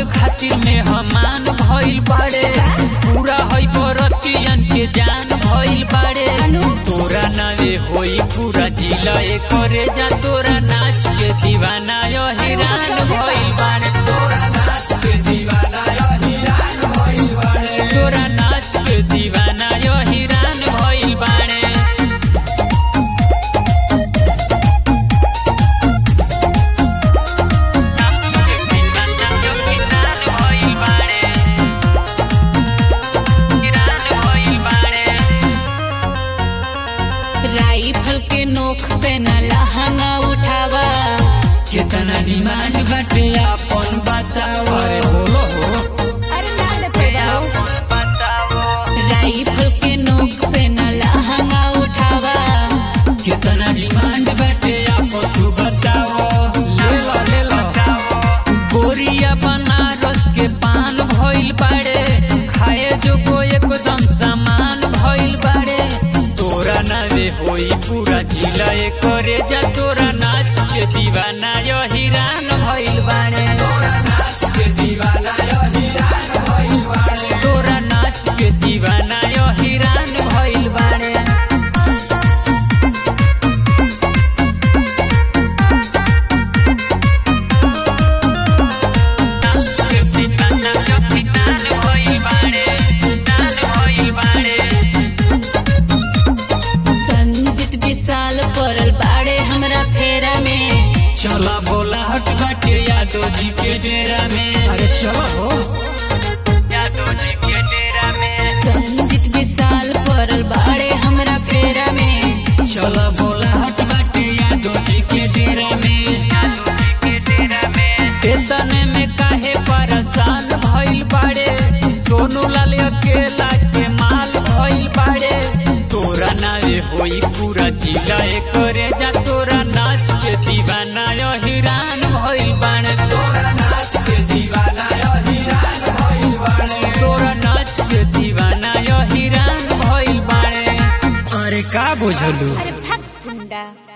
खातिर में हमान भइल बाड़े पूरा हई बरतियन के जान भइल बाड़े तोरा नावे होई पूरा जिला करे जा तोरा नाच के दीवाना यो हैरान भइल बाड़े तोरा नाच के दीवाना यो हैरान भइल बाड़े तोरा नाच के दीवाना यो हैरान भइल बाड़े राइफल के नोक से न लहंगा उठावा कितना डिमांड बाटे अपन बताओ अरे बोलो हो अरे ना ले पैदा अपन बताओ राइफल के नोक से न लहंगा उठावा कितना डिमांड बाटे अपन तू बताओ ले लो ले लो गोरिया बनारस के पान भइल बाड़े खाए जो को एकदम सामान भइल बाड़े तोरा नावे होई पूरा जिला करे जा तोरा नाच के दीवाना यो हिरान भइल बाड़े तोरा नाच के दीवाना यो हिरान भइल बाड़े तोरा नाच के दीवाना यो हिरान भइल बाड़े संजीत विशाल पड़ल बाड़े हमरा फेरा में चला बोला हट बाटे यादव जी के डेरा में अरे चलो हो यादव जी के डेरा में संजीत विशाल पड़ल बाड़े हमरा फेरा में चला बोला हट बाटे यादव जी के डेरा में यादव जी के डेरा में इतने में काहे परेशान भइल बाड़े सोनू लाल अकेला के माल भइल बाड़े तोरा नावे होई पूरा जिला करे जा तोरा नाच के दीवाना यो हिरान भइल बाड़े तोरा नाच के दीवाना यो हिरान भइल बाड़े तोरा नाच के दीवाना यो हिरान भइल बाड़े अरे का बुझलू अरे भक गुंडा